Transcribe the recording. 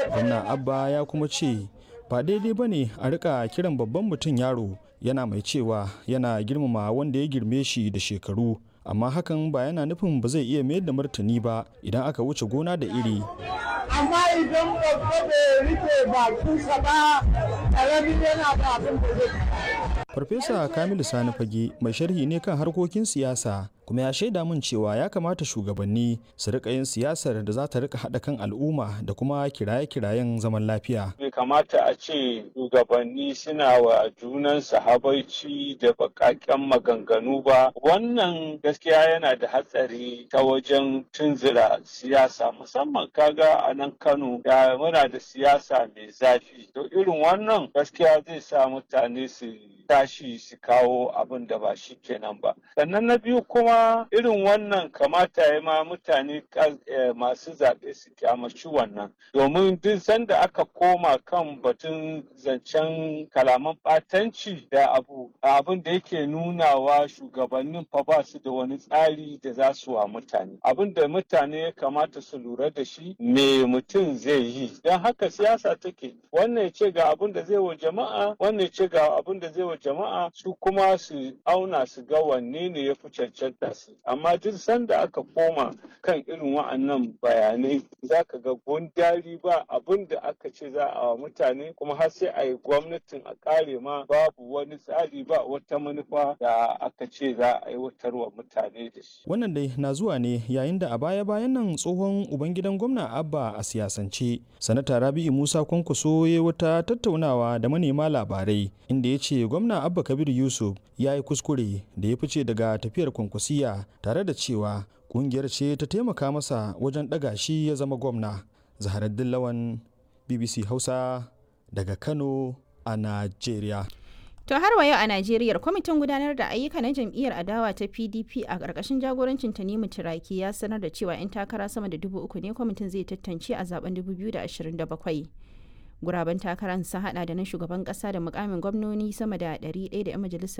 gwamna abba ya kuma ce ba daidai ba ne a rika kiran babban mutum yaro yana mai cewa yana girmama wanda ya girme shi da shekaru amma hakan ba yana nufin ba zai iya mayar da martani ba idan aka wuce gona da iri amma idan babba bai rike bakinsa ba ƙaramin yana da abin da zai farfesa kamilu sani fage mai sharhi ne kan harkokin siyasa kuma ya shaida min cewa ya kamata shugabanni su rika yin siyasar da za ta rika haɗa kan al'umma da kuma kiraye-kirayen zaman lafiya. Bai kamata a ce shugabanni suna wa junansu habaici da baƙaƙen maganganu ba. Wannan gaskiya yana da hatsari ta wajen tunzura siyasa musamman kaga a nan Kano da muna da siyasa mai zafi. To irin wannan gaskiya zai sa mutane su tashi su kawo abin da ba shi kenan ba. Sannan na biyu kuma irin wannan kamata ya ma mutane masu zaɓe su kyamaci wannan domin duk sanda aka koma kan batun zancen kalaman ɓatanci da abu abin da yake nunawa shugabannin fa ba su da wani tsari da za su wa mutane abin da mutane ya kamata su lura da shi me mutum zai yi don haka siyasa take wannan ya ce ga abin da zai wa jama'a wannan ya ce ga abin da zai wa jama'a su kuma su auna su ga wanne ne ya fi cancanta su amma duk sanda aka koma kan irin wa'annan bayanai za ka ga gundari ba abin da aka ce za a wa mutane kuma har sai a yi gwamnatin a kare ma babu wani tsari ba wata manufa da aka ce za a aiwatar wa mutane da shi. Wannan dai na zuwa ne yayin da a baya-bayan nan tsohon ubangidan gwamna Abba a siyasance. Sanata Rabi'u Musa Kwankwaso ya wata tattaunawa da manema labarai inda ya ce gwamna Abba Kabir Yusuf ya yi kuskure da ya fice daga tafiyar kwankwasiya tare da cewa kungiyar ce ta taimaka masa wajen ɗaga shi ya zama gwamna. Zaharaddin Lawan BBC Hausa daga Kano a Najeriya. To har wa yau a Najeriya kwamitin gudanar da ayyuka na jam'iyyar adawa ta PDP a ƙarƙashin jagorancin Tanimu Turaki ya sanar da cewa 'yan takara sama da dubu uku ne kwamitin zai tantance a zaben 2027. Guraben takarar sun hada da na shugaban ƙasa da mukamin gwamnoni sama da 100 da 'yan majalisar